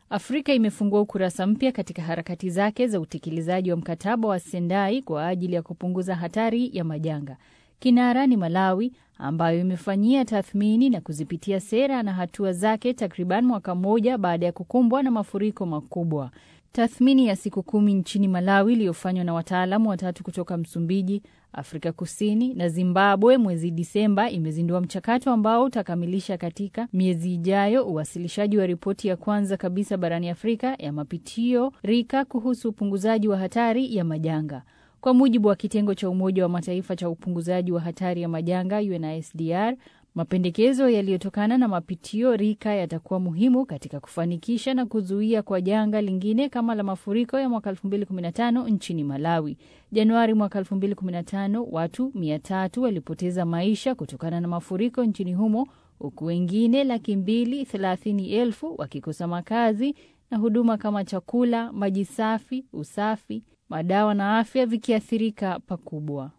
Afrika imefungua ukurasa mpya katika harakati zake za utekelezaji wa mkataba wa Sendai kwa ajili ya kupunguza hatari ya majanga. Kinara ni Malawi ambayo imefanyia tathmini na kuzipitia sera na hatua zake takriban mwaka mmoja baada ya kukumbwa na mafuriko makubwa. Tathmini ya siku kumi nchini Malawi iliyofanywa na wataalamu watatu kutoka Msumbiji, Afrika Kusini na Zimbabwe mwezi Disemba imezindua mchakato ambao utakamilisha katika miezi ijayo uwasilishaji wa ripoti ya kwanza kabisa barani Afrika ya mapitio rika kuhusu upunguzaji wa hatari ya majanga. Kwa mujibu wa kitengo cha Umoja wa Mataifa cha upunguzaji wa hatari ya majanga UNISDR, mapendekezo yaliyotokana na mapitio rika yatakuwa muhimu katika kufanikisha na kuzuia kwa janga lingine kama la mafuriko ya mwaka 2015 nchini Malawi. Januari mwaka 2015 watu 300 walipoteza maisha kutokana na mafuriko nchini humo, huku wengine laki mbili thelathini elfu wakikosa makazi na huduma kama chakula, maji safi, usafi, madawa na afya vikiathirika pakubwa.